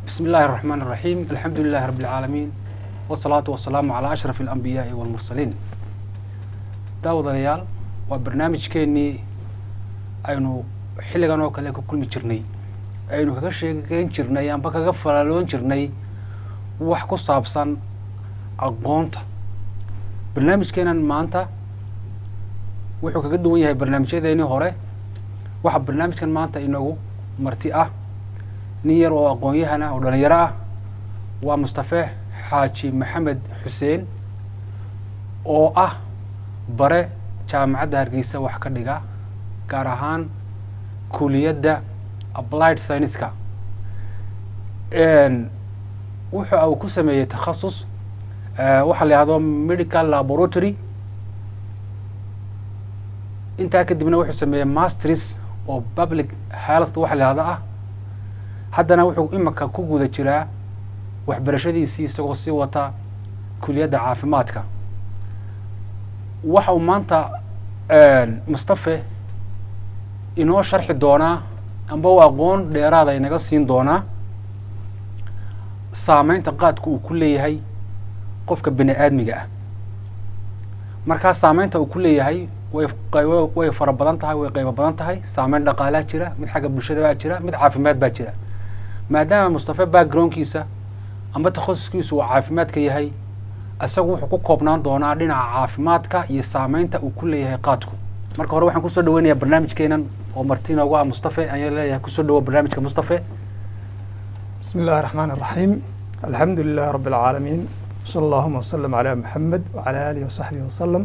بسم الله الرحمن الرحيم الحمد لله رب العالمين والصلاة والسلام على أشرف الأنبياء والمرسلين داود ريال وبرنامج كيني أينو xilligan oo kale ka kulmi jirnay aynu kaga sheekeyn jirnay amba kaga falaaloon jirnay wax ku saabsan aqoonta barnaamijkeenan maanta wuxuu kaga duwan yahay barnaamijyadeennii hore waxaa barnaamijkan maanta inoogu marti ah nin yar oo aqoon-yahan ah oo dhalinyaro ah waa mustafe xaaji maxamed xuseen oo ah bare jaamacadda hargeysa wax ka dhiga gaar ahaan kuliyadda applied scienceska wuxa uu ku sameeyey takhasus waxaa la yihahdo medical laboratory intaa kadibna wuxuu sameeyey masters oo public health waxa la yihahdo ah haddana wuxuu imika ku guda jiraa waxbarashadiisii isagoo sii wata kuliyadda caafimaadka waxa uu maanta mustafe inoo sharxi doonaa amba u aqoon dheeraada inaga siin doonaa saameynta qaadka uu ku leeyahay qofka bini aadmiga ah markaa saameynta uu ku leeyahay way way fara badan tahay way qaybo badan tahay saameyn dhaqaalaa jira mid xagga bulshada baa jira mid caafimaad baa jira maadaama mustafe backgroundkiisa amba takhasuskiisu uu caafimaadka yahay isagu wuxuu ku koobnaan doonaa dhinaca caafimaadka iyo saameynta uu ku leeyahay qaadku marka hore waxaan kusoo dhaweynayaa barnaamijkeenan oo marti inoogu ah mustafe ayaan leeyahay kusoo dhawo barnaamijka mustafe بسم الله الرحمن الرحيم الحمد لله رب العالمين صلى اللهم وسلم على محمد وعلى آله وصحبه وسلم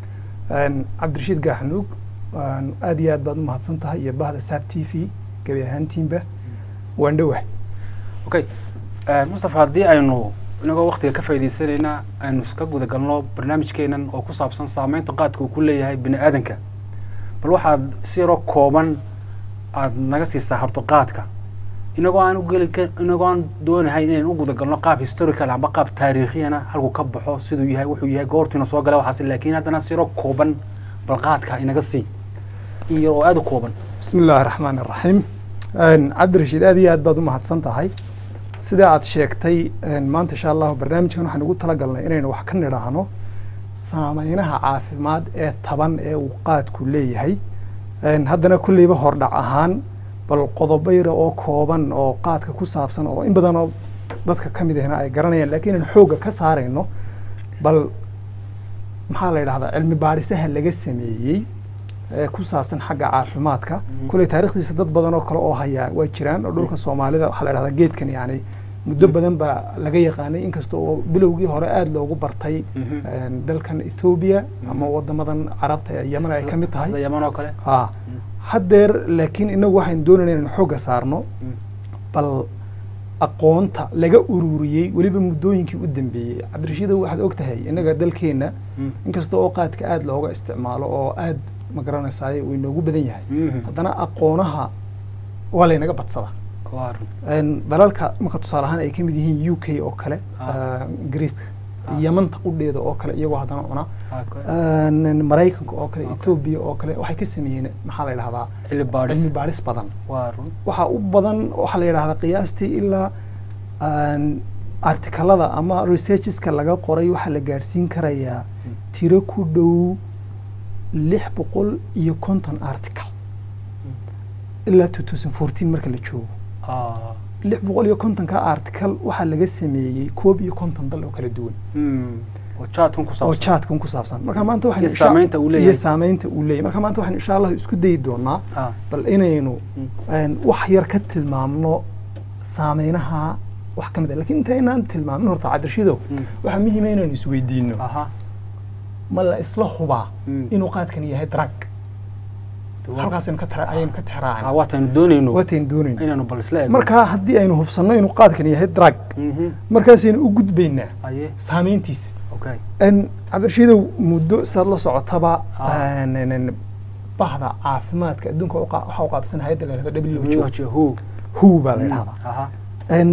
عبد الرشيد قاحنوق aad iyo aad baad u mahadsan tahay iyo bahda saab t v gebi ahaantiinba waan dhowah okay mustafe haddii aynu inagoo waktiga ka faa'iidaysanayna aynu ka guda galno barnaamijkeenan oo ku saabsan saameynta qaadka uu ku leeyahay bini aadanka bal waxaad si yaroo kooban aada naga siisaa horto qaadka inagoo aan ugeli inagoo aan doonahay inaynu u guda galno qaab historical amba qaab taariikhiyana halku ka baxo siduu yahay wuxuu yahay goortiina soo gala waxaas laakiin haddana si yaroo kooban bal qaadka inaga sii in yar oo aada u kooban بسم الله الرحمن الرحيم cabdi rashiid aad iyo aad baad u mahadsan tahay sida aad sheegtay maanta insha allahu barnaamijkan waxaan ugu talagalnay inaynu wax ka nidhaahno saameynaha caafimaad ee taban ee uu qaadku leeyahay haddana kulleyba hordhac ahaan bal qodobo yara oo kooban oo qaadka ku saabsan oo in badan oo dadka ka mid ahna ay garanayaan lakiin inaan xoogga ka saarayno bal maxaa la yidhahdaa cilmi baadhisaha laga sameeyey ee ku saabsan xagga caafimaadka kulley taarikhdiisa dad badan oo kale oo hayaa waa jiraan oo dhulka soomaalida waxaa la yidhahdaa geedkan yani muddo badan baa laga yaqaanay inkasta oo bilowgii hore aada loogu bartay dalkan ethoobiya ama wadamadan carabta ee yeman ay ka mid tahay sida yaman oo kale ha haddeer laakiin inagu waxaynu doonayna inaynu xoogga saarno bal aqoonta laga ururiyey weliba muddooyinkii u dambeeyey cabdirashiidow waxaad og tahay innaga dalkeenna inkasta oo qaadka aada looga isticmaalo oo aada ma garanaysaay uu inoogu badan yahay haddana aqoonaha waa laynaga badsadaa waa run dalalka marka tusaale ahaan ay ka mid yihiin u k oo kale ingiriiska yamanta qudheeda oo kale iyagoo haddana cuna maraykanka oo kale etoobiya oo kale waxay ka sameeyeen maxaa la yidhahdaa cilmi baadhis cilmi baadhis badan waa run waxaa u badan waxaa la yidhahdaa qiyaastii ilaa artikalada ama researcheska laga qoray waxaa la gaadhsiin karayaa tiro ku dhow lix boqol iyo konton article ilaa two thousand fourteen marka la joogo Ah, lix boqol iyo kontonka article waxaa laga sameeyey koob iyo konton dal oo kala duwan mm, oo jaadkan ku oo saabsan jaadkan ku saabsan marka maanta waxaynu Iyo insha- saameynta uu leeyahay. iyo saameynta uu leeyahay marka maanta waxaynu insha allah isku dayi doonaa Ah, bal inaynu Mm. een, wax yar ka tilmaamno saameynaha wax ka mid ah lakiin inta inaan tilmaamin horta cabdirashidow Mm. waxaa muhiima inaynu isweydiino aha ma la isla hubaa Mm. inuu qaadkan yahay drug Waa- halkaasaynu ka tara ayaynu ka ah, tixraacna waataynu doonayno waataynu doonayno inaynu bal isla eegno marka haddii aynu hubsanno inuu qaadkan yahay drug Mhm, markaasaynu u gudbaynaa aye saameyntiisa okay n cabdirashiidow muddo saad la socotaba Ah. een, een, een, bahda caafimaadka adduunka uqa- waxaa u qaabsan hayadda la yidhahdo w h o who who baa la yidhahdaa aha n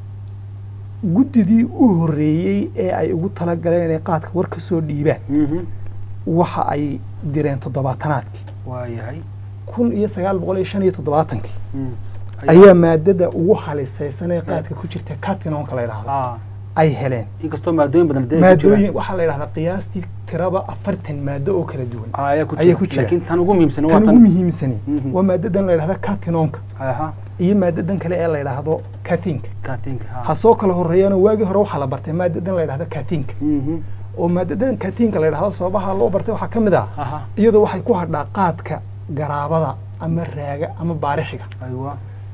guddidii u horreeyey ee ay ugu talagaleen inay qaadka war ka soo dhiibaan Mhm, waxa ay direen toddobaatanaadkii waa yahay kun iyo sagaal boqol iyo shan iyo toddobaatankii Mm, ayaa maadada ugu halisaysan ee qaadka ku jirta catinoonka la yidhaahdo ah ay heleen inkastoo maadooyin badan dee ay ku jiraan maadooyin waxaa la yidhahdaa qiyaastii tiraba afartan maado oo kala duwan Ah, ayaa ku ayaa ku jira jira. laakiin tan ugu muhiimsan waa tan ugu tan muhiimsani Mhm. waa maadadan la yidhahda catinoonka aha iyo maadadan kale ee la yidhaahdo catinka kaatinka ha soo kala horeeyana waagii hore waxaa la bartay maadadan la yidhahda catinka mhm oo maadadan catinka la yidhahdo sababaha loo bartay waxaa ka mid ah aha iyadoo waxay ku hadhaa qaadka garaabada ama raaga ama baarixiga aywa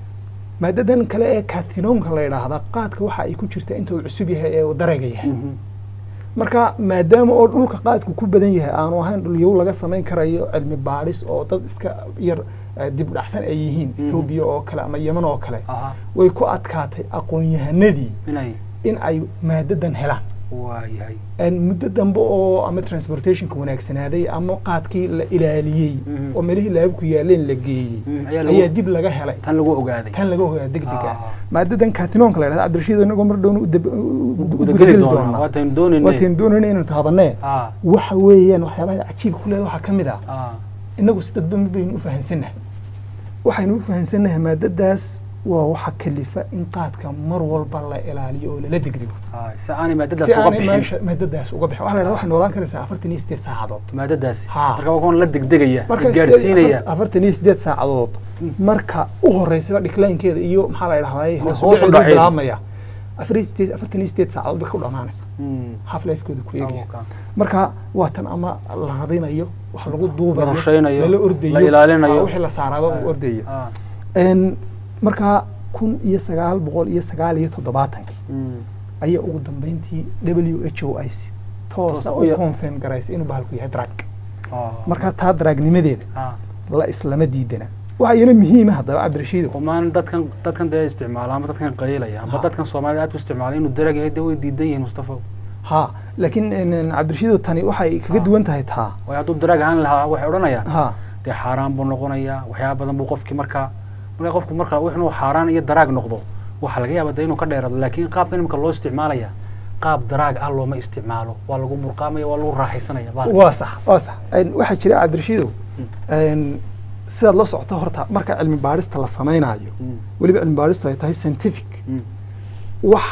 maadadan kale ee catinoonka la yidhaahda qaadka waxa ay ku jirtaa inta uu cusub yahay ee uu darayga yahay mhm marka maadaama oo dhulka qaadku ku badan yahay aanu ahayn dhulyow laga samayn karayo cilmi baadhis oo dad iska yar eh, dib dhacsan ay yihiin Mhm. etoobiya oo kale ama yeman oo kale aha way ku adkaatay aqoon-yahanadii inay in ay maadadan helaan waayahay En muddo dambe oo ama transportationka wanaagsanaaday ama qaadkii la ilaaliyey Mhm. oo meelihii laabku yaaleen la geeyey Mhm, ayaa lagu- ayaa dib laga helay tan lagu ogaaday tan laga hogaa deg dega Ah. maadadan catinoonka la yidhahda cabdirashiid inagoo mar dhowna u dab- u- u- u- gudageli doonaa doonaa waataynu doonayne waataynu doonayna inaynu taabanee ah waxa weeyaan waxyaabaha cajiibka ku leeda waxaa ka mid ah ah inagu si dadba mid baynu u fahansannahay waxaynu u fahansannahay maadadaas waa waxa kalifa in qaadka mar walba la ilaaliyo oo lala degdego ah si aanay maadadaas si uga aanay bixin meesha maadadaas uga bixin waxa la yidhahda waxay noolaan karaysaa afartan iyo sideed saacadood maadadaasi Ha. marka waa kuwan la degdegaya marka gaarsiinaya sideed- afartan iyo sideed saacadood marka u horeysaba dhiklaankeeda iyo maxaa la yidhahdaa Hoos u hoos u dhaceeda. bilaabmaya afar iyo sideed afartan iyo sideed saacadood bay ku dhamaanaysa Mm. half lifekooda ku eegaya Okay. marka waa tan ama la radinayo wax lagu duubayo La rushaynayo, lala ordayo la ilaalinayo. ah, wixii la saaraaba uu ordayo Ah. En, marka kun iyo sagaal boqol iyo sagaal iyo toddobaatankii Mm. ayaa ugu dambeyntii w h o i si Toosa toosa u u ya- confirm garaysay inuu bahalku yahay drag Ah. marka taa draagnimadeeda Ah. la islama diidana waxaa iyana muhiima haddaba cabdirashiido kumaan dadkan dadkan dee isticmaala ama dadkan qaylaya ama Ha. dadkan soomaalida aad u isticmaala inuu darag yahay dee way diidan yihiin mustafa ha laakiin en, cabdirashiido tani waxay kaga Ha. duwan tahay taa way hadduu darag ahaan lahaa waxay odhanayaan ha dee xaaraan buu noqonayaa waxyaaba badan buu qofkii markaa markaa qofku marka inuu xaaraan iyo daraag noqdo waxaa laga yaabaa dee inuu ka dheerado laakiin qaabkan imika loo isticmaalaya qaab daraag ah looma isticmaalo waa lagu murqaamaya waa lagu raaxaysanaya bahalka. waa sax waa sax En, waxaa jira cabdirashiidow en, sidaad la socoto horta marka cilmi baadhista la samaynayo Mm. weliba cilmi baadhistu ay tahay scientific Mm. wax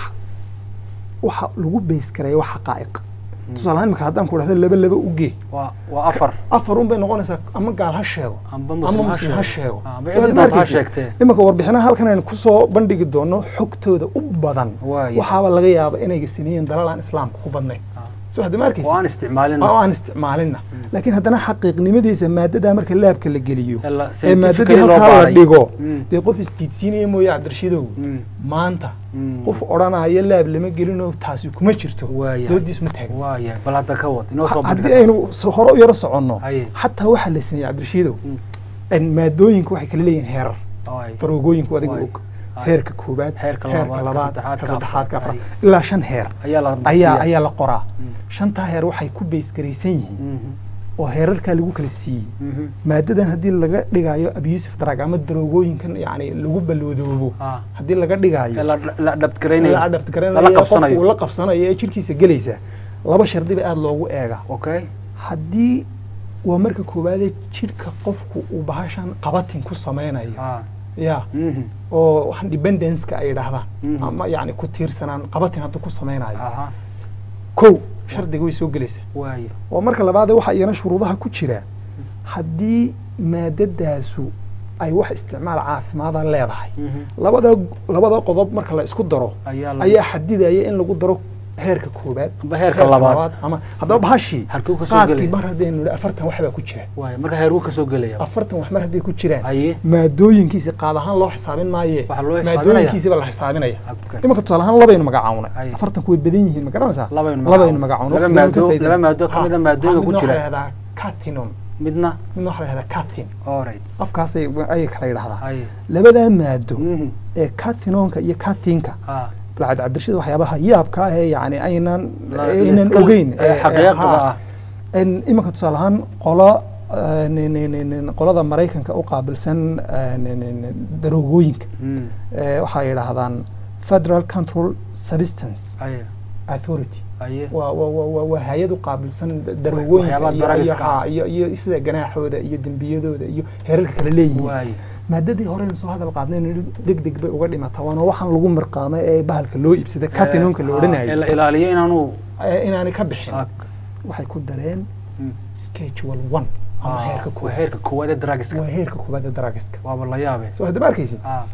waxa lagu beys karaya wax xaqaa'iq tusaale ahaan imika haddaan ku dhahdo laba laba u gee waa waa afar afar un bay noqonaysaa ama gaal ha sheego amba ama muslim ha muslim ha sheego sheego Ah, amba Soo ciddi aad doonta ha arkaysid. sheegtee iminka warbixinaha halkan aynu kusoo bandhigi doono xogtooda u badan Waaya. waxaaba laga yaaba inay siniyeen dalal aan islaamka ku badnayn Ah. soo hadda ma arkaysid oo aan isticmaalin oo aan isticmaalinna laakiin haddana xaqiiqnimadiisa maadadaa marka laabka la geliyo Ee la- ee scientifically maadadii loo halkaa la baaray. dhigo Mm. dee qof isdiidsiinaya mooye cabdirashidow Mm. maanta Mm. qof odhanaya laab lama gelinoo taasi kuma jirto Waaya. doodiis ma taagin waaya bal hadda ka wad inoo soo haddii bandhig aynu so- hore u yaro soconno Haye. xataa waxaa la sameeyey cabdirashidow Mm. en maadooyinka waxay kala leeyihiin heerar Waay. daroogooyinku adiga Waay. og Haye. heerka koobaad Heerka labaad, ka saddexaad, ka ka saddexaad ka afraad. afraad ilaa shan heer ayaa la ayaa marsiiyaa. ayaa la qoraa Mm. shantaa heer waxay ku beysgaraysan yihiin Mhm. oo heerarkaa lagu kala siiyey Mhm. maadadan haddii laga dhigayo abusive drug ama daroogooyinkan yani lagu balloodoobo Ah. haddii laga Ee dhigayo la la adabtgaraynayo la adapt lala garanayo qofku qabsanayo uu la qabsanayo ee jirkiisa gelaysa laba shardiba aada loogu eega okay haddii waa marka koowaadee jirka qofku uu bahashan qabatin ku sameynayo ah ya mhm oo waxaan dependenceka ay yidhaahdaan Mhm. ama yani ku tiirsanaan qabatin hadduu ku sameynayo aha kow shardiga way soo gelaysaa waaya oo marka labaadee waxaa iyana shuruudaha ku jira haddii maadadaasu ay wax isticmaal caafimaada leedahay Mhm. labada labada qodob marka la isku daro ayaa la ayaa xadidaya in lagu daro heerka koobaad amba heerka labaad ama haddaba bahashii Halkuu ka soo qaadkii gelaya? mar haddaynu nidhi afartan wax baa ku jira waaya marka heerku ka soo gelaya afartan wax mar hadday ku jiraan haye maadooyinkiisa qaad ahaan loo xisaabin maaye Waxaa loo xisaabinaya? maadooyinkiisiba la xisaabinaya Okay. imanka tusaale ahaan labaynu magacawnay Ay. afartanku way badan yihiin ma garanaysaa Labaynu labaynu magacawnay. magacawnay Laba waqtigeenu ka maado- faa'iidayna. laba maado ka Ha, mid a maadooyinka ha, ku midna jira. waxaa la yidhahdaa catinum midna midna waxaa la yidhahdaa catin alright afkaasay ayay kala yidhahdaa haye labadaa maado mhm ee catinonka iyo catinka ah lacag cabdirashada waxyaabaha yaabka ah ee yani aynan La- aynan iska- ogeyn ee ee- ee, xaqiiqda ha. ah En imanka tusaale ahaan qolo eh, ni- ni- ni- ni- qolada maraykanka u qaabilsan eh, ni- ni- ni- daroogooyinka Mm. eh, waxay yidhaahdaan federal control substance haye authority haye waa waa waa waa waa hay-ad u qaabilsan darwooyinka waxyaabaha iyo- iyo daraagiska ah. haa, iyo iyo sida ganaaxooda iyo dembiyadooda iyo heerarka kala leeyihiin waaye maadadii horeynu soo hadal qaadnay deg deg bay uga dhimataa waana waxaan lagu mirqaamay ee bahalka loo iibsaday cathinonka la ee la odhanayo ilaaliyo inaanu ee inaanay ka bixin ah, waxay ku dareen mm, schedule one ama ah, heerka waa koowaad heerka koowaad ee drugska waa heerka koowaad ee daraagiska waaba la yaabe soo hadda ma arkaysid ah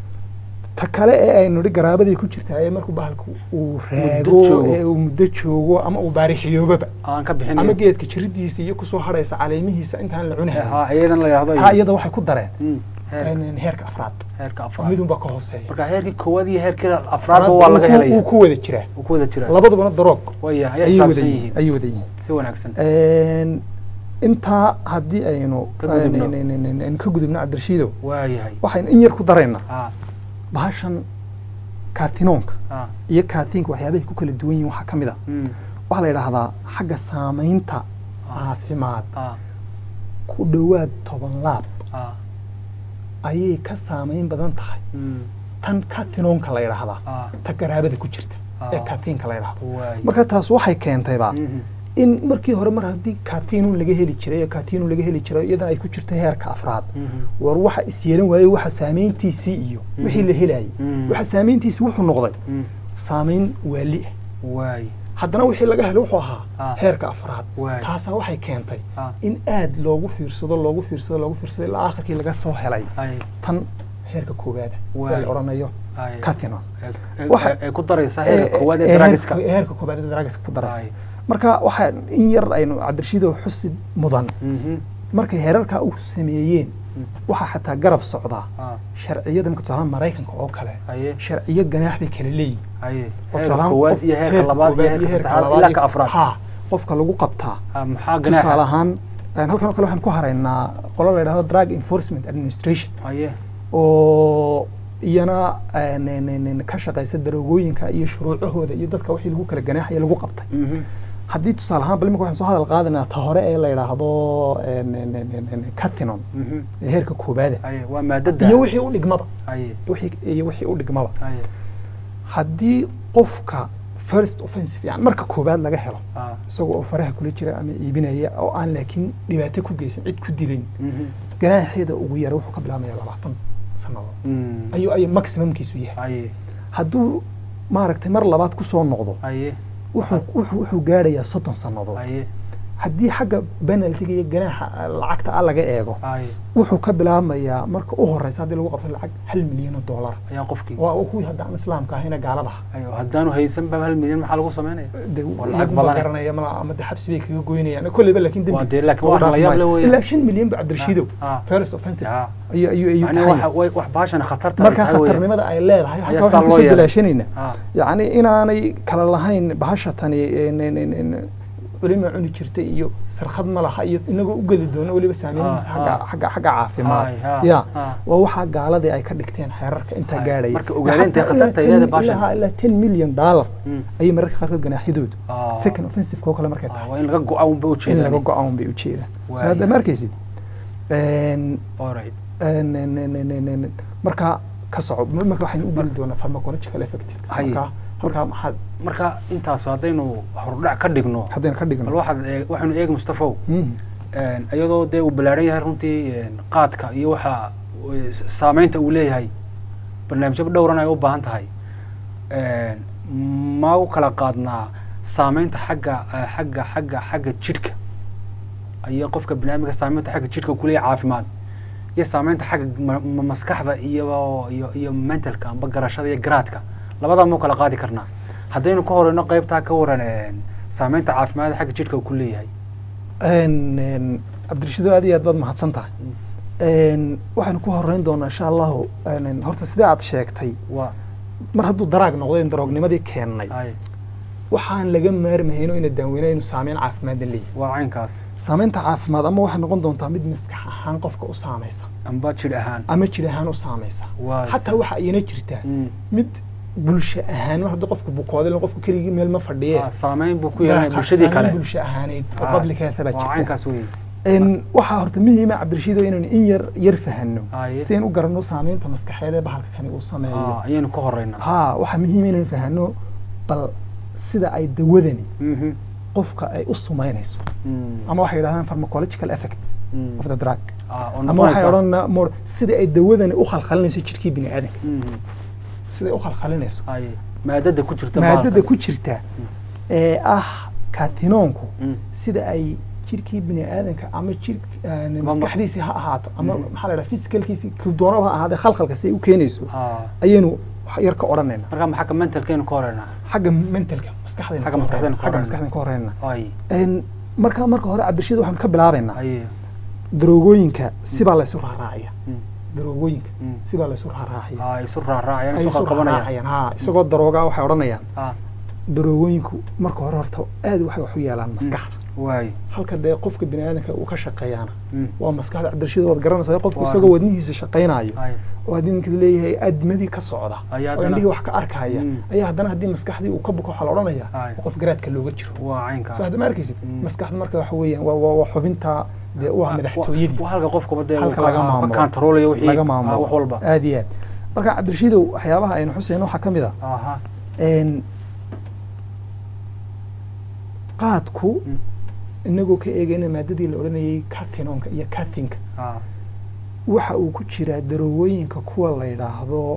ta kale ee aynu nidhi garaabadii ku jirta ee markuu bahalku uu raago joogo. ee uu muddo joogo ama uu baarixiyoobaba aan ka ama bixinayo geedka jiridiisa iyo kusoo hadhaysa caleemihiisa intaan la cunahay ha iyadan la yidhahdo taa iyada waxay ku dareen Mm, heerka in- heerka afraad heerka afraad midunba ka hooseeya marka heerkii koowaad iyo heerkii afraadba waa laga Wuu ku- helaya wuu ku wada jiraa wuu ku wada jiraa labadubana daroog waya ayay ayay wada xisaabsan yihiin yihiin ayay wada yihiin si wanaagsan Een, intaa haddii aynu Ka gudubno. een, een, een, een, een, ka gudubno cabdirashiidow waayahay waxaynu in yar ku daraynaa ah bahashan kaatinoonka ah iyo kaatiinka waxyaabahay ku kala duwan yihiin waxaa ka mid a mm, waxaa la yidhaahdaa xagga saamaynta caafimaad ah ku dhowaad toban laab ah ayay ka saamayn badan tahay mm, tan katinoonka la yidhaahdaa ah ta garaabada ku jirta ee Ah. kaatiinka la yidhaahdo waay marka taas waxay keentayba Mhm, in markii hore mar haddii kaatiinun laga heli jiray oo kaatiinun laga heli jiray iyadan ay ku jirto heerka afraad mhm, war waxa is yeelan waayey waxa saamayntiisii iyo wixii la helayay Mhm. waxa saamayntiisii wuxuu noqday mm, saamayn waali ah waay haddana wixii laga helay wuxuu ahaa Ah. heerka afraad Waay. taasaa waxay keentay ah in aad loogu fiirsado loogu fiirsado loogu fiirsado ilaa aakhirkii laga soo helay ay tan heerka koowaada Waay. ee la odhanayo ay catinon ay- ay- Waxa- ay ku daraysaa heerka Ee, koowaad ee, ee drugska heerka- heerka koowaad ee drugska ku daraysa Ay. marka waxaa in yar aynu cabdirashiidow xusi mudan Mhm, markay heerarkaa u sameeyeen Mm. waxaa xataa garab socdaa ah sharciyada marka tusaalaha maraykanka oo kale aye sharciyo ganaax bay kala leeyihin aye oo heerka tusaalahaan koowaad qof- iyo heerka heerka labaad iyo koowaad heerka saddexaad labaad ilaa iyo- ka afraad ha qofka lagu qabtaa ah maxaa tusaale ganaaxa ahaan een, halkan oo kale waxaan ku haraynaa qolo la yidhahdo drug enforcement administration aye oo iyana een, een, een, een, ka shaqaysa daroogooyinka iyo shuruucahooda iyo dadka wixii lagu kala ganaaxaya lagu qabtay Mhm, haddii tusaale ahaan bal imika waxaan soo hadal qaadanaa ta hore ee la yidhaahdo een, een, een, een, een, catinon mhm, ee heerka koobaada aye waa maadada iyo wixii u dhigmaba aye wixii iyo wixii u dhigmaba aye haddii qofka first offensive yani marka koobaad laga helo ah isagoo oo faraha kula jira ama iibinaya oo aan laakiin dhibaato ku geysan cid ku dilin mhm, ganaaxeeda ugu yara wuxuu ka bilaabmaya labaatan sannadood mm, ayuu ayuu maximumkiisu yahay aye hadduu maaragtay mar labaad kusoo noqdo aye wuxuu wuxuu wuxuu gaadhayaa soddon sannadood aye haddii xagga penaltiga iyo ganaaxa ah, lacagta ah laga eego aye wuxuu ka bilaabmayaa marka u horeysa haddii lagu qabto lacag hal milyan oo dollar ayaa qofkii waa uu kuwii hadda aan islaamka ahayna gaaladaha ayo haddaanu haysan ba hal milyan maxaa lagu samaynaya de Waa lacag iyagu ma badan. garanaya mala ama de xabsi bay kaga goynayaan kolleyba laakiin Waa dembi dee laakiin lagu wax la dhaafi yaab maayo. leh weeyaan. ilaa shan milyan ba cabdirashiidow Ah, ah. first offensive Ya. ayuu ayuu ayuu yani tahay waxa way wax baashan khatarta ay marka tahay weeyaan. khatarnimada ay leedahay Ayaa halka saa waxaan loo kusoo yeelay. dalaashanayna Ah, yacni inaanay kala lahayn bahasha tani en- en- en- en- culima cuni jirtay iyo sarkhad ma laha iyo inagoo u geli doono weliba saameynihiisa Ah, xagga ah. xagga xagga caafimaad Ay, ah, ya ah. waa waxaa gaaladii ay ka dhigteen xeerarka intaa Ay, gaadhaya marka ogaadeen intay Xataa khatarta ay ilaa leedahay 10 bahashan. ilaa- ilaa ten million dollar mm. ayay mararka qaarkood ganaaxyadoodu Ah. second offensive koo kale markay Ah, tahay waa in laga go-a unba in ujeedaan laga go-aan bay ujeedaan so Waaya. hadda ma arkaysid En- Alright. en- en- en- en- en- en- marka ka soco marka waxaynu u geli doonaa pharmacological effective Haye. marka marka maxaad marka intaas haddaynu horudhac ka dhigno haddaynu ka bal dhigno waxaad eeg- waxaynu eegi mustafow Mhm. een, iyadoo dee uu ballaaran yahay runtii een, qaadka iyo waxa uu- saameynta uu leeyahay barnaamijyo dhowran ay u baahan tahay een, ma u kala qaadnaa saameynta xagga eh, xagga xagga xagga jidhka iyo qofka banaadamka saameynta xagga jidhka ku leeyahay caafimaad iyo saameynta xagga ma- ma- maskaxda iyo iyo iyo mentalka amba garashada iyo garaadka labadaa ma u kala qaadi karnaa haddaynu ka horeyno qeybtaa ka waran een, saameynta caafimaad xagga jidhka uu ku leeyahay En- en, cabdirashiido aad iyo aad baad mahadsan tahay En, waxaynu ku horeyn doonaa insha allahu en- en, horta sidee aad sheegtay waa mar hadduu daraag noqdo in daroognimadii keennay ay waxaan laga maarmayno ina daaweyna inuu saameyn caafimaadna leeyahay waa caynkaas saameynta caafimaad ama waxay noqon doontaa mid maskax ahaan qofka u saamaysa amba jidh ahaan ama jir ahaan u saamaysa waa xataa waxa iyana jirtaa Mm. mid bulsho ahaan mar haddii qofku bukooday ilaa qofku keligii meel ma fadhiye Ah, saameyn buu ku yeelanaya Baa bulshadii saameyn kale bulsho ahaaneyd oo Ah, public health baa waa jirta caynkaas wey En, waxaa horta muhiima cabdirashiido inaynu in yar yar fahanno Aye. si aynu u garanno saameynta maskaxeed ee bahalka kani uu sameeyo Ah, ayaynu ka horeynaa ha waxaa muhiima inaynu fahanno bal sida ay dawadani Mhm. qofka ay u sumaynayso Mm. ama waxay yidhahdaan pharmacological effect Mm. of the drug Ah, oo ama waxay noqonaysa- odhanaa more sida ay dawadani u khalkhalinayso jirkii bini aadanka Mhm. sida ay u khalkhalinayso Ay, maadada ku jirta maadada bahalka. ku jirta ee ah katinoonku Mm. sida ay jirkii bini aadanka ama jir aan Ama- maskaxdiisii ha ahaato ama Mhm. maxaa la dhaha physicalkiisii ku doonaba ha ahaadee khalkhalka si ay u keenayso Ah. ayaynu wax yar ka odhanayna marka maxaa ka mentalkeenu ka horeynaa xagga mentalka maskaxdayna Xagga ka maskaxdayna horeyna- ka xagga horeyna. maskaxdayna ka horeyna ay Een, marka marka hore cabdirashiid waxaan ka bilaabaynaa ay daroogooyinka sibaa laysu raaraacaya Mm. daroogooyinka Mm. sibaa laysu raaraacaya Ah, isu raaraacayaan ay isu isu qabanayaan raaraacayaan ha isagoo daroogaa waxay odhanayaan ah daroogooyinku marka hore horta aad waxay wax u yeelaan maskaxda waay halka dee qofka bini aadanka uu ka shaqeeyaana Mm. waa maskaxda cabdirashiid waad garanaysaa qofku Waa. isagoo wadnihiisa shaqaynayo ay oo haddii ninka leeyahay aaddimadii ka socda Ayaa oo haddana- indhihii wax ka arkaya Mm. ayaa haddana haddii maskaxdii uu ka buko waxaa la odhanayaa Ay. qof garaadka looga jiro waa caynka soo hadda ma arkaysid Mm. maskaxda marka waxa weeyaan waa waa waa xubinta dee u ah madaxtooyadii waa halka qofka dee halka uu laga ka- ka maamulo. controlayo wixii laga ah, maamulo wax walba aad iyo aad marka cabdirashiidow waxyaabaha aynu xusayno waxaa ka mid ah aha een, qaadku Mm. inagoo ka eegayna maadadii la odhanayay catinoonka iyo catinka ah waxa uu ku jiraa daroowooyinka kuwa la yidhaahdo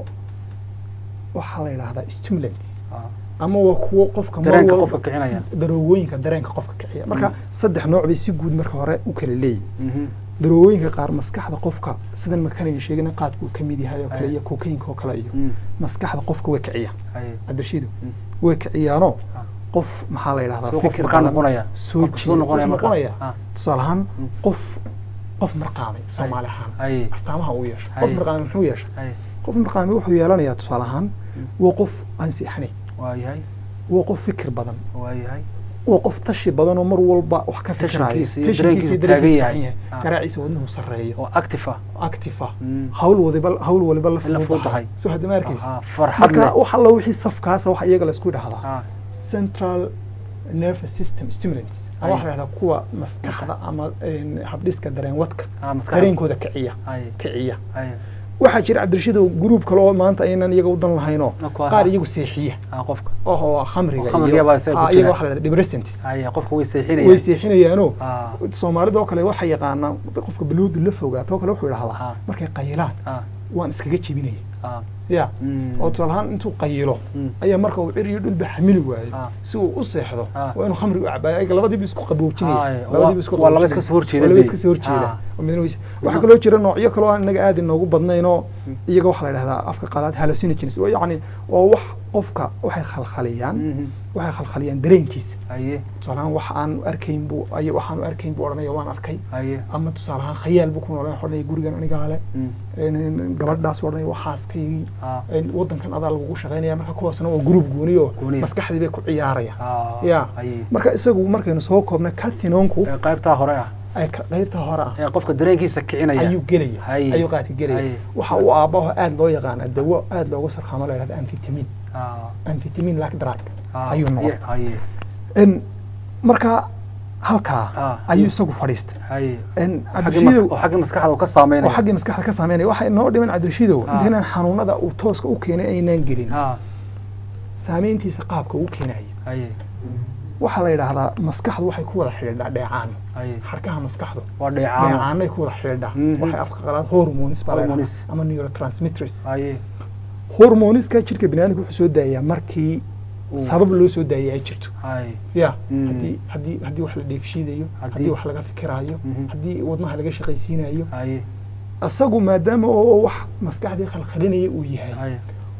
waxaa la yidhaahdaa stimulants ah ama waa kuwo qofka mar dareenka walba- qofka kicinaya daroowooyinka dareenka qofka kiciya marka Mm. saddex nooc bay si guud marka hore u kala leeyihin Mhm. daroowooyinka qaar maskaxda qofka sidan makaniga sheegana qaadku uu ka mid yahay oo kale Ay. iyo kookayinka oo kale iyo Mm. maskaxda qofka way kiciyaan ay cabdirashiidow Mm. way kiciyaanoo Ah. qof maxaa la yidhahdaa Soo qof fikir markaa badan noqonaya soo Qofka siduu jiida- noqonaya wuxuu markaa? noqonaya Ah. tusaale ahaan Mm. qof qof marqaamay soomaali ahaan ay astaamaha uu yeesho Ay. qof marqaamay muxuu yeesha ay qof marqaamay wuxuu yeelanayaa tusaale ahaan Mm. waa qof aan seexanayn waa yahay waa qof fikir badan waa yahay waa qof tashi badan oo mar walba wax ka fikiraya Tashankiisa iyo Tashankiisa dareenkiisu iyo taagan dareenkiisu yahay. taagan Ah. garaaciisa wadnuhu sarreeyo oo active ah active ah Mm. hawl waliba hawl waliba la In la fududahay fududahay. soo hadda ma arkaysa Aha, farxad marka leh wax alla wixii safkaasa waxa iyaga laisku dhahdaa ah central nervous system stimulants ama Ay. waxa la dhahdaa kuwa maskaxda ama een, habdhiska dareenwadka ah maskaxda dareenkooda kiciya ay kiciya ay waxaa jira cabdirashiidow gruub kale oo maanta aynan iyaga u dan lahaynoo Ah, kuwa- qaar iyagu seexiya ah qofka oo khamriga Oo khamriga iyo- baa isaga ku ah, jira. iyaga waxa la dhahdaa depressants ay qofka way way seexinayaan seexinayaanoo ah soomaalida oo kale waxay yaqaanaan qofka baluudu la fogaato oo kale wuxuu Ah. idhahdaa markay qayilaan ah waan iskaga jebinaya ah ya Mm. oo tusaale ahaan intuu qayilo Mm. ayaa marka uu cir iyo dhulba xamili waayo Ah. si uu u seexdo Ah. waa inuu khamri u cabaayo ayaga labadiiba isku qaboojinaya Ay, labadiiba isku waa- waa laba qaboojinaya. iska soo horjeeda waa laba dee. iska soo horjeeda Ah. oo midna weyse waxaa kaloo jira noocyo kaloo aan inaga aad inoogu badnaynoo iyaga waxaa la yidhahdaa afka qalaad hallucinogens waa yacni waa wax qofka waxay khalkhaliyaan Mhm. waxay khalkhaliyaan dareenkiisa aye tusaale ahaan wax aan arkayn buu ay waxaan arkayn buu odhanaya waan arkay aye ama tusaale ahaan khayaal buu ku noolaan odhanaya gurigan anigaa le Mm. een, gabadhaas odhanaya waxaaskaygii ah een, wadankan adaa lagugu shaqaynaya marka kuwaasna waa gruub gooni oo Gooniya. maskaxdii bay ku ciyaarayaan ah ya aye marka isagu markaynu soo koobna catinoonku Ee, qaybtaa hore ah ay ka- qaybta hore ah ee qofka dareenkiisa kicinaya ayuu gelaya Haye. ayuu qaadka gelaya Haye. waxa uu aabbaho aad loo yaqaana dawo aad loogu sarqaamo la yidhahda amfitamin ah amfitamin like drug ah ayuu noqday Ye- aye En, marka halkaa Ah. ayuu isagu fadhiistay aye En, xaggii mas- cabdirashiidow oo xaggii maskaxda uu ka oo saameynaya xaggii maskaxda ka saameynaya waxa inoo dhiman cabdirashiidow Ah. intaynaan xanuunada uu tooska u keenay aynaan gelin ah saameyntiisa qaabka uu keenaya aye waxaa la yidhaahdaa maskaxdu waxay ku wada xidhiidhaa dheecaan aye xarkaha maskaxdu waa dheecaano dheecaanay ku wada xidhiidhaa Mhm. waxay afka qalaad hormones baa la Hormones. yidhahdaa ama neurotransmitters aye hormoniska jirka biniaadamka wuxuu soo daayaa markii Uu- sabab loo soo daayay ay jirto aye ya Mm. haddii haddii haddii wax la dheefshiidayo Haddii- haddii wax laga fikiraayo Mhm. haddii wadnaha laga shaqaysiinayo aye isagu maadaama oo wax maskaxdii khalkhalinaya uu yahay aye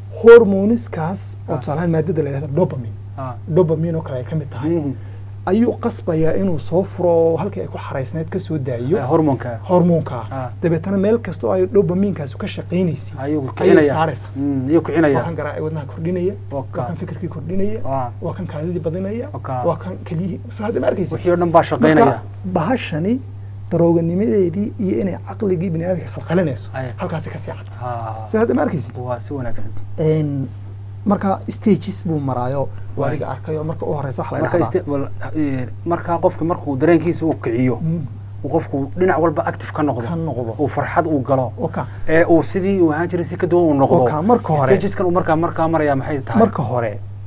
hormoniskaas oo Ah. tusaalahaan maadada la yidhahda dopamine ah dopamine oo kale ay ka mid tahay Mhm. ayuu qasbayaa inuu soo furo oo halkii ay ku xaraysneed ka soo daayo Ee, hormoonka hormoonka Ah. dabeetana meel kasta oo ay dopaminkaasu ka shaqaynaysay ayuu ayay kicinaya istaaraysa Mm, ayuu waa kicinaya kan garaaci wadnaha kordhinaya Waa waa ka- kan fikirkii kordhinaya waa waa kan kaadidii badinaya Oka. waa kan keliyihii soo hadda ma arkaysa wixii oo dhan baa shaqaynaya marka bahashani darooganimadeedii iyo inay caqligii bini aadamka khalkhalinayso Ay. halkaasi ka sii cad ah soo hadda ma arkaysa waa si wanaagsan En, marka stages buu maraayo Waay. waadiga arkayo marka u horeysa wax la marka dhahdaa. iste- wal- ee, marka qofka markuu dareenkiisa uu kiciyo Mm, uu qofku dhinac walba active ka noqdo ka noqdo uu farxad uu galo oka ee uu sidii uu ahaan jiray si ka duwan uu noqdo Oka, marka hore- stageskan uu markaa markaa maraya maxay tahay marka hore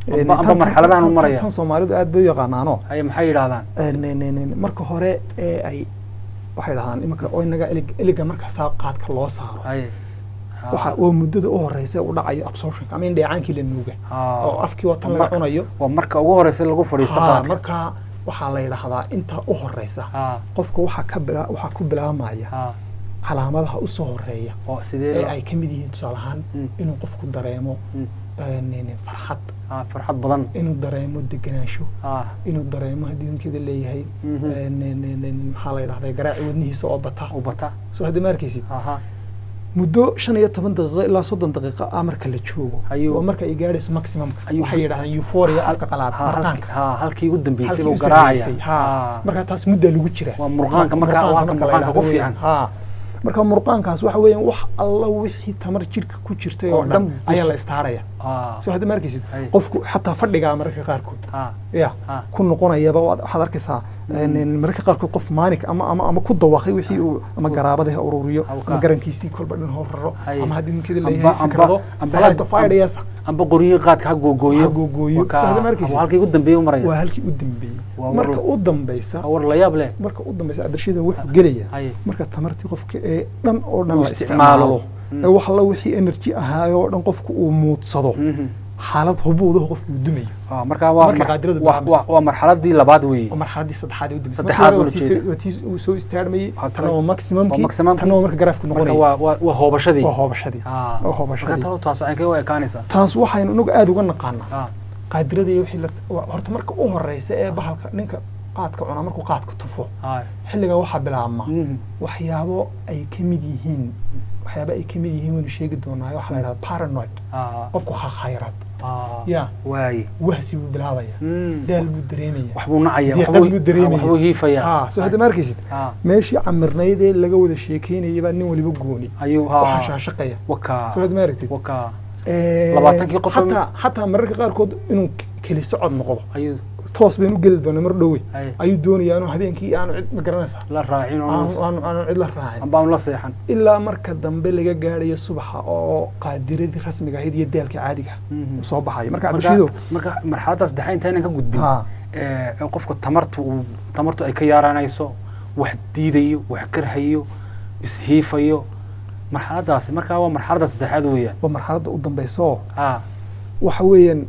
Amba- amba tan- marxaladahan tan- u maraya. tan soomaalidu aad bay u yaqaanaano haye maxay yidhahdaan Een, een, een, marka hore ee ay waxay dhahdaan imanka oo inaga elig- eliga marka saa qaadka loo saaro haye Ha. waxa oo muddada u horeysa u dhacayo absorptionka ama in dheecaankii la nuuga Ha. oo afkii watan laga Marka- cunayo waa marka ugu horeysa lagu fadhiisto Ha, qaadka marka waxaa la yidhaahdaa inta u horeysa ha qofka waxaa ka bila waxaa ku bilaabmaya ha calaamadaha usoo horeeya oo ee sidee ay ka mid yihiin tusaale ahaan Mm. inuu qofku dareemo Mm. een, een, farxad ha farxad badan inuu dareemo degenaansho ha inuu dareemo haddii ninkeeda leeyahay Mhm. een, een, een, een, maxaa la yidhahdaa garaaci wadnihiisa oo bata u bata soo hadda ma arkaysid ha ha muddo shan iyo toban daqiiqo ilaa soddon daqiiqo ah marka la joogo Ayuu- oo marka ay gaadhayso maximumka Ayuu- waxay yidhahdaan euphoria afka qalaad ha halki- marqaanka ha halkii ugu dambeysay halkii buu u garaacaya sarreysay, ha marka taas muddaa lagu jira Waa murqaanka marka- waa halka la murqaanka yidhaahdo ku weeyaan. fiican. ha marka murqaankaas waxa weeyaan wax alla wixii tamar jirka ku jirtay oo Oo dhan dhan bus- ayaa la istaaraya ha soo hadda ma arkaysid Ay. qofku xataa fadhigaa mararka qaarkood ha ya ha ku noqonayaba waad- waxaad arkaysaa een, een, mararka qaarkood qof maanik ama ama ama ku dawaqay wixii uu ama garaabada ha ururiyo Hawka. ama garankiisii kolba dhan hor raro Hay. ama haddii ninkeeda Amba- leeyahay amba- fikrado amba- flight of ideas amba qoryihii qaadka ha googooyo Ha googooyo. Waa ka- Soo hadda ma arkaysid? waa halkii ugu dambeeyay u maraya waa halkii u dambeeyey Waa marka war- u dambaysa war la yaab leh marka u dambaysa adarshida wuxuu gelaya haye marka tamartii qofka ee dhan oo dhan Uu la isticmaalo. isticmaalo Mm. ee wax alla wixii energy ahaayo oo dhan qofku uu muudsado Mhm. xaalad hubuudaho qofku uu dumayo Ah, marka waa Marka mar- qaadiradu waa- bilaabmayso. waa- waa marxaladii labaad weeye oo marxaladii saddexaad ee u dambeysay Saddexaad Markii hore buu waa tii jeeda. soo- waa tii uu soo istaarmayey Waa tana kan- waa maximumkii waa maximumkii. tana waa marka garaafku marka noqonaya waa waa waa hoobashadii waa hoobashadii Ah, waa marka hoobashadii talo taas waxay kaga ekaanaysaa taas waxaynu inagu aada uga naqaanaa Ah, qaadirada iyo wixii la waa- horta marka u horeysa ee bahalka ninka qaadka cunaa markuu qaadka tufo ah, xilligaa waxaa bilaabma mhm. waxyaabo ay ka mid yihiin waxyaabo ay ka mid yihiin waynu sheegi doonaa waxaa la yidhahda paranoid Ah, qofku khayraad ah, ya waaye wahsi buu bilaabaya Mm. daal buu dareemaya wax buu nacaya Diiqad waxbuu- buu dareemaya. waxbuu hiifaya ha soo hadda ma arkaysid Ah, meeshii camirnayd ee laga wada sheekeynayay baa nin waliba gooni ayuu waxaa ha shaashaqaya waka soo hadda ma aragtid waka Eh, labaatankii qof- xataa xataa mararka qaarkood inuu k- keli socod noqdo ayuu toos baynu u geli doonaa mar dhowe ay ayuu doonayaa inuu habeenkii aanu cid ma garanaysaa la raacin oo aanu aanu aanu cid la raacin amba aanu la seexan ilaa marka dambe laga gaadhayo subaxa oo qaadiradii rasmiga ahayd iyo daalka caadiga Mhm. uu soo baxayo marka marka cabdishiido marka marxaladda saddexaad intaynan ka gudbin ha ee in qofka tamartu uu tamartu ay ka yaaranayso wax diidayo wax karhayo ishiifayo marxaladdaasi markaa waa marxaladda saddexaad weeyaan waa marxaladda u dambaysa oo ah waxa weeyaan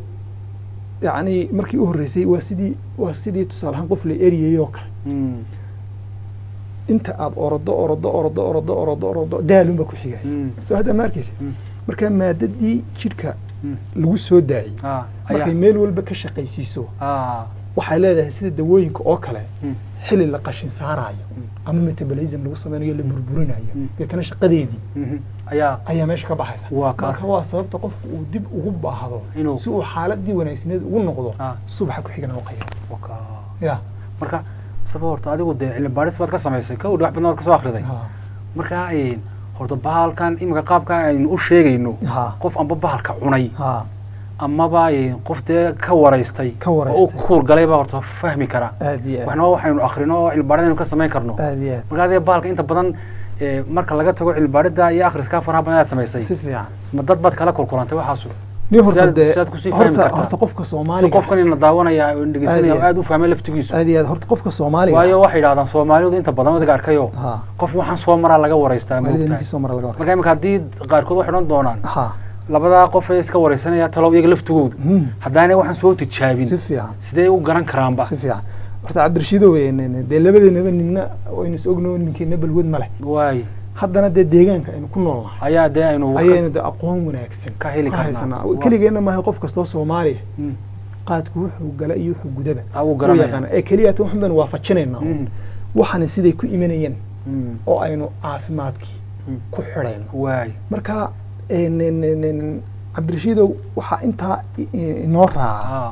yacni markii u horreysay waa sidii waa sidii tusaale ahaan qof la eriyay oo kale mm, inta aad orodo orodo orodo orodo orodo orodo daalunba ku xigay mm, soo hadda ma arkaysa Mm. marka maadadii jidhka mm, lagu soo daayey ah markay ayaa meel walba ka shaqaysiiso ah waxay leedahay sida dawooyinka oo kale mm, xili la qashin saaraayo ama metabolism lagu sameynayo la burburinayo Mm. deetana shaqadeedii mhm, ayaa ayaa meesha ka baxaysa Waa kaas. marka waa sababta qofku uu dib ugu baahdo Inuu- si uu xaaladii wanaagsaneed ugu noqdo Ah. subaxa ku xigana u qayro waka ya marka saba horta adigu dee cilmi baadhis baad ka samaysay ka udhi wax badan baad ka soo akhriday ha marka een, horta bahalkan imika qaabka aynu u sheegayno ha qof amba bahalka cunay ha amaba een, qof dee ka waraystay Ka oo u waraystay. kuur galay baa horta fahmi kara aad iyo aad waxna waxaynu akhrino oo cilmi baadhid aynu ka samayn karno aad iyo aad marka adiga bahalka inta badan ee, marka laga tago cilmi baadhida iyo akhriska faraha badan aad samaysay si fiican ma dad baad kala kulkulantay waxaasu nin horta Sidaad- dee sidaad kusii fahmi horta kartaa. horta qofka si soomaaliga qofkan ina daawanaya oo dhegeysanaya Aad iyo oo aad u fahmay laftigiisu aad iyo aad horta qofka soomaaliga waayo waxay yidhahdaan soomaalidu inta badan adiga arkayo ha qof waxaan soo maraa laga waraystaa waalidii moogtahay ninkii soo mara laga marka waraysa imika haddii qaarkood waxay odhan doonaan ha labadaa qof ee iska waraysanaya talow iyaga laftigooda Hmm. haddaanay waxaan soo si tijaabin fiican sidee u garan karaanba si fiican horta cabdirashiido weyn dee labadeenaba ninna waynu is ogno ninkeena balwad ma leh waay haddana dee deegaanka aynu ku nool nahay ayaa dee aynu ka- ayaynu de aqoon wanaagsan Ka heli karnaa. haysanaa Waa. keligeenna maaha qof kastoo soomaaliya Mm. qaadku wuxuu gala iyo wuxuu gudaba Ah, wuu u garanaya. yaqaana ee keliya tan waxun baynu waafajinaynaa Mm. waxaana siday ku imanayeen Mm. oo aynu caafimaadkii Mm. ku xidhayno waay marka en- en- en- en, cabdirashiidow waxaa intaa i- i- inoo raaca ah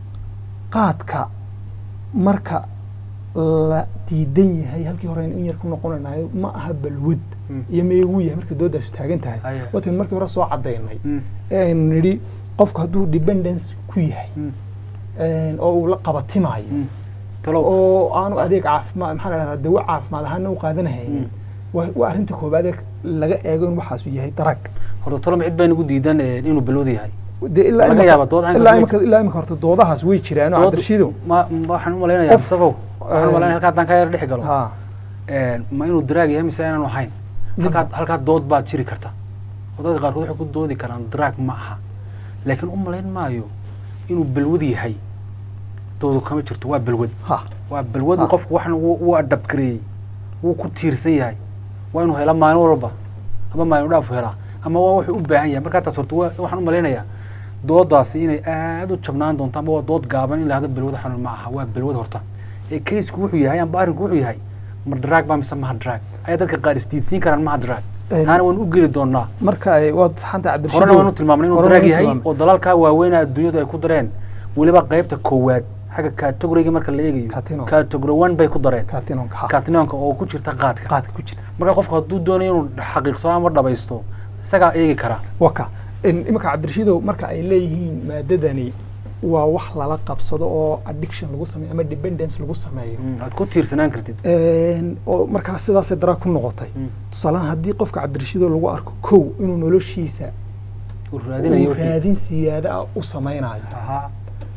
qaadka marka la diidan yahay halkii hore aynu in yar ku noqonaynayo ma aha balwad Mm. iyo meeguu yahay marka doodaasu taagan tahay Aya. watan markii hore soo cadaynay Mm. ee aynu nidhi qofku hadduu dependence ku yahay Mm. en, oo uu la qabatimaayo Mm. talow oo aanu adeeg caafimaad maxaa la dhahdaa dawo caafimaad ahaana u qaadanahaynin Mm. waa waa arrinta koobaad ee laga eego in waxaasu yahay darag horta talow cid baa nagu diidan ee, inuu balwad yahay dee ilaa laga imika- yaaba dood caynkaas ilaa way imika ilaa imika horta doodahaas way jiraan oo Dood- cabdirashiidow ma ma- waxaan u malaynayaa Qof- mustafow waxaan u een, malaynaya halkaa haddaan ka yar dhex galo ha een, ma inuu daraag yahay mise inaanu ahayn halkaa halkaa dood baad jiri karta oo dadka qaarkood waxay ku doodi karaan daraag ma aha laakiin u malayn maayo inuu balwad yahay doodu kama jirto waa balwad ha waa balwadu Ah. qofku waxna wuu wuu adabgareeyey wuu ku tiirsan yahay waa inuu hela maalin walba ama maalin dhaafu helaa ama waa wuxuu u baahan yahay markaa taas horta waa- waxaan u malaynayaa doodaasi inay aad u jabnaan doonto ama waa dood gaaban in la hahdo balwad xanuun ma aha waa balwad horta ee kaysku wuxuu yahay amba arrinku wuxuu yahay ma drag baa mise maha drag ayaa dadka qaar isdiidsiin karaan maha drag Een, taana waan u geli doonaa marka ay waad saxanta cabdirashiidow horena waan u tilmaamnay inuu horena drag waan u yahay tilmaamnay. oo dalalkaa waaweyna adduunyadu ay ku dareen weliba qaybta koowaad xagga categoriga marka la eegayo Catino. category one bay ku dareen katinonka ha katinonka oo ku jirta qaadka qaadka ku jirta marka qofku hadduu doonayo inuu xaqiiqsado ama dhabaysto isagaa eegi karaa waka iminka cabdirashiidow marka ay leeyihiin maadadani waa wax lala qabsado oo addiction lagu sameeyo ama dependence lagu sameeyo Mm, aad ku tiirsanaan kartid Een, oo markaa sidaasay daraa ku noqotay Mm. tusaalahaan haddii qofka cabdirashiidow lagu arko kow inuu noloshiisa uu raadinayo uu wixii. raadin siyaada ah u samaynayo Ahaa.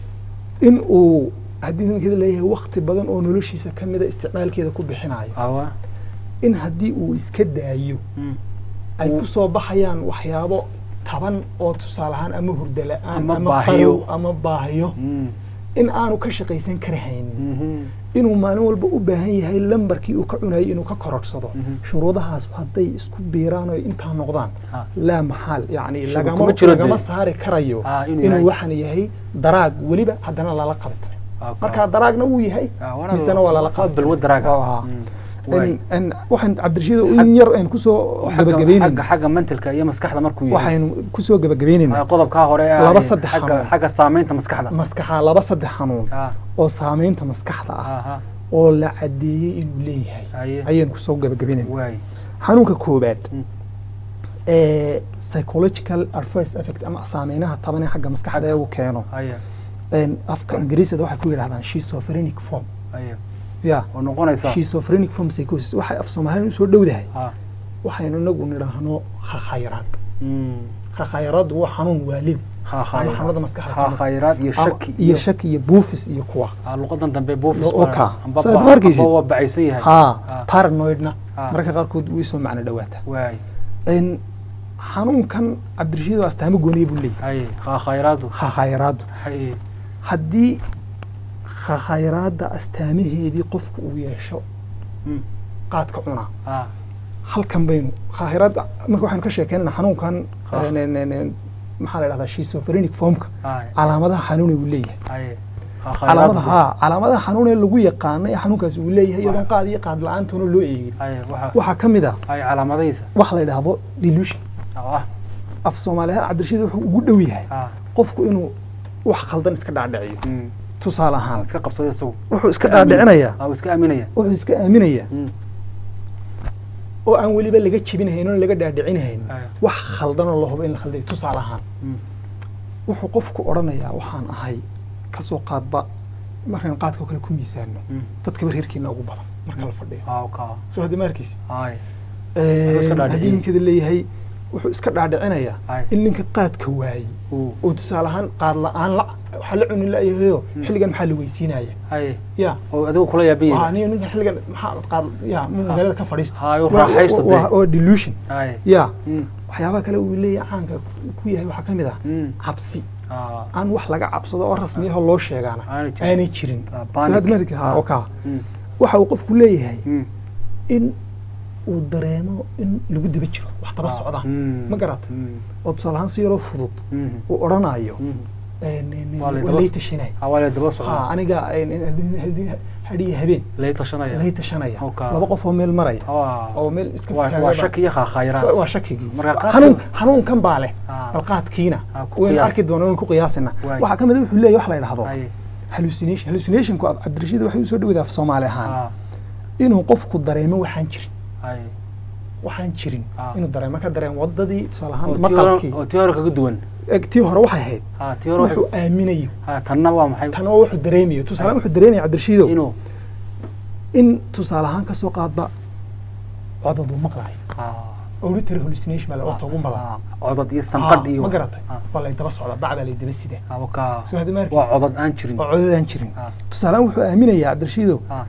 in uu haddii ninkada leeyahay wakti badan oo noloshiisa ka mida isticmaalkeeda ku bixinayo awa in haddii uu iska daayo Mm. ay Uu- ku soo baxayaan waxyaabo taban oo tusaale ahaan ama hurda la-aan Ama baahiyo. qarow ama baahiyo Mm. in aanu ka shaqaysan karahaynin Mhm. inuu maalin walba u baahan yahay lambarkii uu ka cunayay inuu ka kororsado Mhm. shuruudahaas hadday isku biiraan oo intaa noqdaan Ah. laa maxaal yani Shuruud lagama kuma jiro lagama dee. saari karayo Ah, inuu yahay. inuu waxaan yahay daraag weliba haddana lala qabtay Ah, marka daraagna wuu yahay Ah, waana misena waa lala waa qabtay balwad daraaga. Ah. Mm. Waay. In- in- waxaan cabdirashiid Xag- in yar aan kusoo oo xagga gabagabeynayna xagga xagga mentalka iyo maskaxda markuu yahay waxaynu kusoo gabagabeynayna Ah, qodobkaa hore ee Laba ah, saddex xagga xanuun. xagga saameynta maskaxda maskaxa laba saddex xanuun Ah, oo saameynta maskaxda ah aha. oo la cadeeyey inuu leeyahay Haye. ayaynu kusoo gabagabeynayna waay xanuunka koobaad Mm. ee psychological adverse effect ama saameynaha taban ee xagga maskaxda ee uu keeno haya Een, afka ingiriisada waxay ku yidhahdaan schizophrenic form haya ya oo noqonaysa schizophrenic form psychosis waxay af soomaaliyan usoo dhowdahay ah waxaynu inagu nidhaahno khakhayraad mm. khakhayraad waa xanuun waalid Khakhayraad. ama xanuunada maskaxda ka mid. Khakhayraad iyo Ama- shaki iyo shaki iyo buufis iyo kuwa ah, luqadan dambe buufis Lo- oka. amba Saad ba- ma arkaysid? amba waa bacaysan yahay ha Ah. paranoidna Ah. mararka qaarkood way soo macno dhawaata waay Een, xanuunkan cabdirashiid oo astaamo gooniya buu leeyahay haye khakhayraadu khakhayraadu haye haddii khakhayraadda astaamaheedii qofku uu yeesho Mm. qaadka cunaa ah halkan baynu khayraadda marka waxaynu ka sheekeynana xanuunkan Ah. een, een, een, een, maxaa la dhahdaa schizophrenic formka haye calaamadaha xanuune uu leeyahay haye calaamadaha haa calaamadaha xanuune lagu yaqaana ee xanuunkaasi uu leeyahay iyadoon qaad iyo qaad la-aantoona loo eegin haye waxa waxaa ka mid ah haye calaamadaysa waxa la yidhaahdo delusion oo ah af soomaaliyahaan cabdirashiid wuxuu ugu dhow yahay ah qofku inuu wax khaldan iska dhaadhiciyo mm. tusaale Ah, ahaan iska qabsada isagu wuxuu iska aamin. dhaadhicinayaa ah uu iska aaminaya wuxuu iska aaminayaa Mm. oo aan weliba laga jebinahayn oo laga dhaadhicinahayn Aya. wax khaldanoo la hubo in la khaldayo tusaale ahaan Mm. wuxuu qofku odhanayaa waxaan ahay kasoo qaadba markaan qaadka oo kale ku miisaano Mm. dadkaba reerkiina ugu badan marka la fadhiyo ah oka soo hadda ma arkaysid haye Een, iska dhaadhiciyey. haddii ninkada leeyahay wuxuu iska dhaadhicinayaa Aya. in ninka qaadka waayey uu oo tusaale ahaan qaad la-aan la waxaa la cuni la-yahayo Mm. xilligan maxaa la weysiinaya haye ya oo adigu kula waa yaabiye aniga ninka xilligan maxaa qaad ya ma magaalada ka fadhiisto Hayo, Waa- raaxaysto waa- dee. waa delusion haye ya Mm. waxyaabaha kale uu leeyahay caanka ku yahay waxaa ka mid ah Mm. cabsi ah aan wax laga cabsado oo rasmiyaho loo sheegaana Aanay jirin. aanay jirin Ah, Soo panic. hadda ma arki- ha, Ah. okaa Mm. waxa uu qofku leeyahay Mm. in uu dareemo in lagu daba jiro wax daba Ah. socdaan Mm. ma garata Mm. oo tusaale ahaan si yaroo fudud Mm. uu odhanayo Mm. een, een, Waa lay waa daba lay so- tashanay ah waa la daba ha socdaa aniga een, een, haddii- haddii- hadhiyo habeen lay tashanaya lay tashanaya Okaa. laba qof oo meel maraya Ah. oo meel iska waa taagan waa baa- shaki iyo khakhayraad waa shakigii Marka qaadka- xanuun xanuunkan baa leh Ah. bal qaadkiina Ah, ku waynu qiyaas. arki doonaa waynu ku qiyaasina Waay. waxaa ka mid a wuxuu leeyahay wax la yidhahdo haye hallucination hallucinationku cabdirashiid waxay usoo dhawada af soomaali ahaan ah inuu qofku dareemo waxaan jirin haye waxaan jirin Ah. inuu dareemo ka dareemo wadadii tusaale oo ahaan tii hore maqalkii oo tii hore kaga duwan eg tii hore waxay ahayd ah tii hore wuxuu waxay aaminayo ah tanna waa maxay tan oo wuxuu dareemayo tusaale ahaan wuxuu dareemaya cabdirashiidow inuu in tusaale ahaan kasoo qaadba codad uu maqlayo ah auditory hallucination baa la orta ugu badan Ah, codod iyo sanqadh Ah, iyo ma garatay Ah, waa lay daba socda bacdaa lay daba sida ah, wakaa soo hadda waa maarkiis codod aan jirin oo codadaan jirin Ah, tusaalehaan wuxuu aaminayaa cabdirashiidow ah,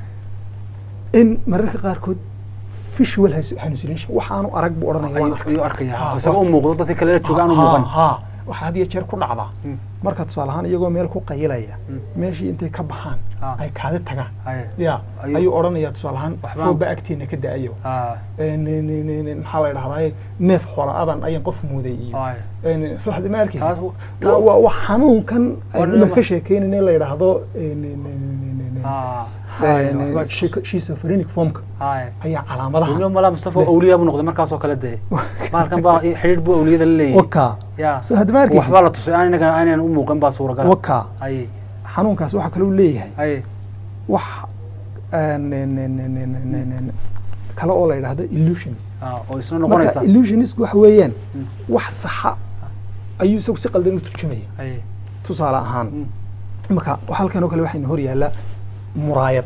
in mararka qaarkood visual halluc- hallucination waxaanu arag buu odhanaya waan ayuu arkay ayuu arkaya Ah, isaga u muuqdo dadka kale la jooga aanu Ha, muuqan ha waxaa had iyo jeer ku dhacdaa Mm. marka tusaale ahaan iyagoo meel ku qayilaya Mm. meeshii intay ka baxaan Ah. ay kaadi tagaan Aye. ya Ayuu- ayuu odhanayaa tusaale ahaan Waxbaan- rooba agteena ka da-ayo Ah, Een, een, een, een, een, maxaa la dhahdaa neef xoola adan ayaan qof muuday iyo aye. een, soo hadda ma arkaysa Taas u- waa waa- waa xanuunkan Waa aynu lama- ka sheekeynayna in la yidhaahdo een, een, een, een, een, een, Ah, een, aye, een, waxbaa isku- schizo- schizophrenic formka aye. ayaa calaamadaha Weliba malaa Mustafa Le- awliyaa buu noqday markaasoo kale dee maalkan baa xidhiidh buu awliyada la leeyahay waka ya soo hadda ma arkaysa waxbaa la tusay aan inaga aanan u muuqan baa suuragal waka aye xanuunkaas waxaa kaloo leeyahay aye wax een, een, een, een, een, een, een, een, kale oo la yidhaahdo illusions ah, oo isna marka noqonaysa illusionisku waxa weeyaan Mm. wax saxa ayuu isagu si qaldan u turjumaya aye tusaale ahaan Mm. marka halkan oo kale waxayna hor yaallaa muraayad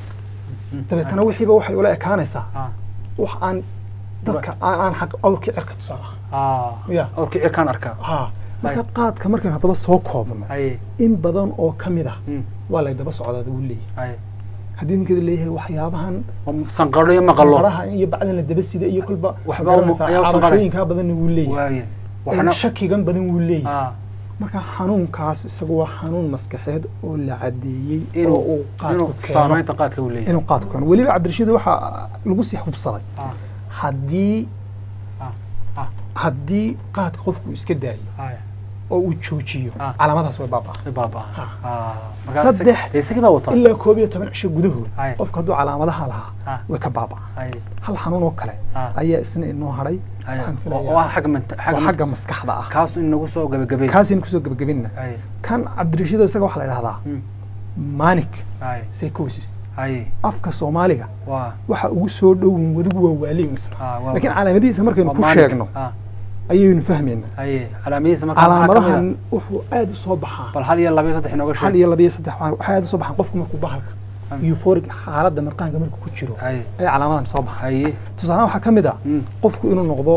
Mm. dabeetana wixiiba waxay ula ekaanaysaa Ah, wax aan dadka aan aan xaq awrka cirka tusaale ahaan ah, Ya. awrkii cirkaan arkaa ha marka qaadka markaan haddaba soo koobno aye in badan oo ka mid ah Mm. waa lay daba socdaa wuu leeyahay aye haddii ninkeeda leeyahay waxyaabahan sanqadho iyo maqalo sanqaraha iyo bacdan la daba sida iyo kolba Waxba magaranaysaa, u- ayaa u sanqaray. cabashooyinkaa badanna wuu leeyahay waaye Een, waxna shakigan badan wuu leeyahay ah, marka xanuunkaas isagu waa xanuun maskaxeed oo la cadeeyey oo inuu uu qaadku inuu keeno saamaynta qaadka uu leeyahay inuu qaadku keeno weliba cabdirashiid waxaa lagu sii hubsaday Ah, haddii ah, ah, haddii qaadka qofku iska daayo aye. oo uu joojiyo Ah. calaamadaas way baabaa Way baaba'aan. Ah. Ah, marka isag- Saddex- dee isagii baa wataa ilaa koob iyo toban cisho gudahood Aye. qofka hadduu calaamadaha lahaa Ah. way ka baabaa Aye, hal xanuun oo kale Ah. ayaa isna inoo hadhay aye. waxaan oo filayaa oo ah xagga manta- xagga waa manta- xagga maskaxda ah kaas in nagu soo gabagabay kaasaynu kusoo gebagabinna aye kan cabdirashiid isaga waxaa la idhahdaa Mm. manic aye psychosis aye afka soomaaliga waa waxa ugu soo dhowin wadigu waa waaliyin isna ah, waa- laakiin calaamadihiisa markaynu waa ku manic. sheegno Ah, ayaynu fahmaynaa aye calaamadihiisa marka maxaa ka mid calaamadahan ah? wuxuu aad u soo baxaa bal hal iyo laba iyo saddex inooga hal sheeg iyo laba iyo saddex waxaa waxay aad u soo baxaan qofku markuu bahalka Mm. euphoric xaaladda marqaanka markuu ku jiro aye ayaa calaamadan soo baxa aye tusaalahaan waxaa ka mid ah Mm. qofku inuu noqdo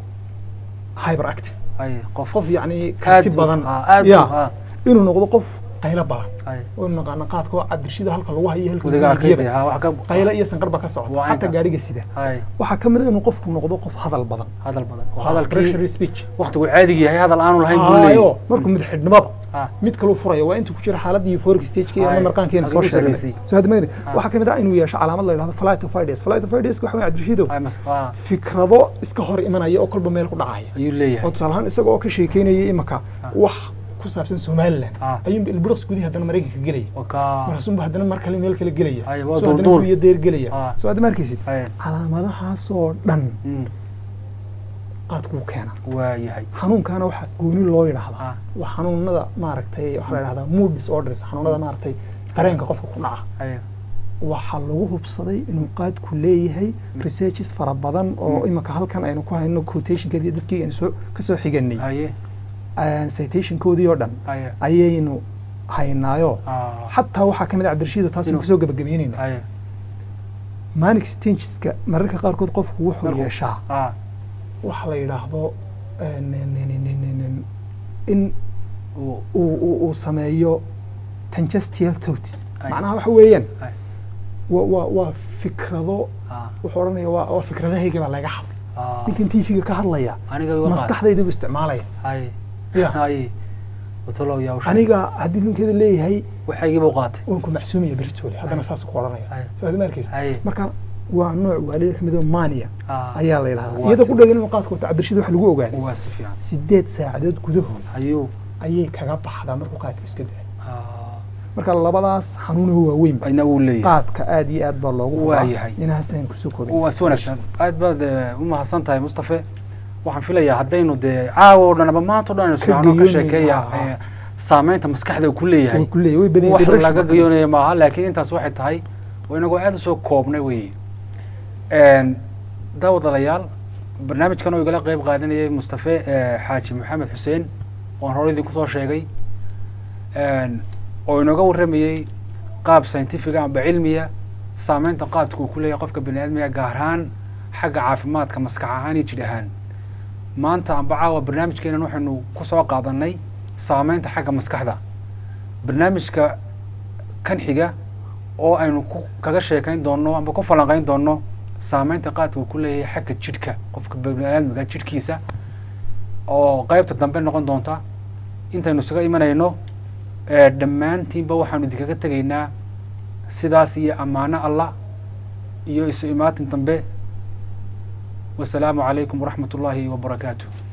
hyper active aye qof qof yacni aad karti u- badan ah, aad u- ya ah, inuu noqdo qof qaylo badan aye oo naqaana qaadka oo cabdirshida halka lagu hayo halka wadiga lagu arkayde biyaba. ha wax ka qaylo iyo sanqar baa ka socota Waa xataa inta. gaadhiga sida aye waxaa ka mid ah inuu qofku noqdo qof hadal badan hadal badan oo pressure hadalkii speech waqtigu caadiga yahay hadal aanu lahayn buu Haayo, leeyahay markuu madaxxidhnimada Ah. mid kaluu furaya waa intuu ku jira xaaladda euphoric stage-ka iyo Haayo, ama marqaankeena soo haddii u sheegnay sarreysay. soo hadda magari Ah. waxaa ka mid ah inuu yeesho calaamad la yidhahdo flight of ideas flight of ideas waxa weeye cabdirashiidow Aye, mas- ah, fikrado iska hor imanaya oo kolba meel ku dhacaya ayuu oo leeyahay tusaale ahaan isaga oo ka sheekeynaya imaka Ah. wax ku saabsan somaliland Ah. ayuunba ilbiriqs gudihi haddana maraykanka gelaya wakaa markaasuunba haddana mar kale meel kale gelaya Haayo, waa soo haddana duulduul. guriyo deer gelaya Ah. soo hadda ma arkaysid aye calaamadahaasoo dhan Mm, qaadkuu keena waa yahay xanuunkaana waxaa gooni loo yidhaahdaa Ah. waa xanuunada maaragtay waxaa la yidhahdaa mood disorders xanuunada maaragtay dareenka qofka ku dhaca aye waxaa lagu hubsaday inuu qaadku leeyahay researches fara badan oo Mm. imika halkan aynu ku hayno quotationkeedii dadkii aynu soo kasoo xiganay aye citationkoodii oo dhan aye ayaynu haynaayo ah, xataa waxaa ka mid a cabdirashiida taasaynu Inuu- kusoo gabagabeynayna aye manic stageska mararka qaarkood qofku wuxuu Markuu- yeeshaa ah, waxa la yidhaahdo eh, nin- nin- nin- nin- nin- in uu- uu uu- uu sameeyo tangestial thoughts Ay. macnaha waxa weeyaan Ay. waa waa waa fikrado ah, wuxuu odhanaya waa waa fikradahayga baa laga hadlay ah, ninkan tv-ga ka hadlaya aniga iga qaad. maskaxdayda buu isticmaalaya aye Ya. aye watalow yaa usheeg. aniga haddii ninkeeda leeyahay waxaygii buu qaatay waan ku macsuumaya beritoole haddana Ay. saas ku odhanaya Ay. soo hadda ma arkaysa Ay. marka waa nooc waalida kamid oo mania Ah, ayaa la yidhahdaa waa iyada si- ku dhegan inuu qaadka wato cabdirashid waxa lagu ogaaday waa si fiican sideed saacadood gudahood ayuu ayay kaga baxdaa markuu qaadka iska dayo ah, marka labadaas xanuunaha waaweyn ayna wuu leeyahay qaadka aad iyo aad baa loogu Waa hubaa yahay. inahaas aynu kusoo koobin waa si wanaagsan aad baad eh, u mahadsan tahay mustafe waxaan filayaa haddaynu dee caawa oo dhan ama maanta o dhan aynu sugano ka gayoonayno, sheekeeya ah, ah. eh, saameynta maskaxda uu ku leeyahay way ku leeyahay way badan wax yihiin laga depression. gayoonaya maaha laakiin intaas waxay tahay oo inagoo aad usoo koobnay wey daawadalayaal barnaamijkan oo igala qeyb qaadanayay mustafe eh, xaaji maxamed xuseen oon hore idinku soo sheegay oo inooga warramayey qaab scientifiga amba cilmiya saameynta qaadka uu ku leeyahay qofka bani aadmiga gaar ahaan xagga caafimaadka maskax ahaan iyo jidh ahaan maanta amba caawa barnaamijkeenan waxaynu ku soo qaadanay saameynta xagga maskaxda barnaamijka kan xiga oo aynu ku kaga sheekayn doonno amba ku falanqayn doonno saameynta qaadka uu ku leeyahay xagga jidhka qofka baniaadmiga jidhkiisa oo qeybta dambe noqon doonta intaynu isaga imanayno dhammaantiinba waxaanu idinkaga tegaynaa sidaas iyo ammaano allah iyo isu imaatin dambe wasalaamu calaykum waraxmat ullaahi wabarakaatu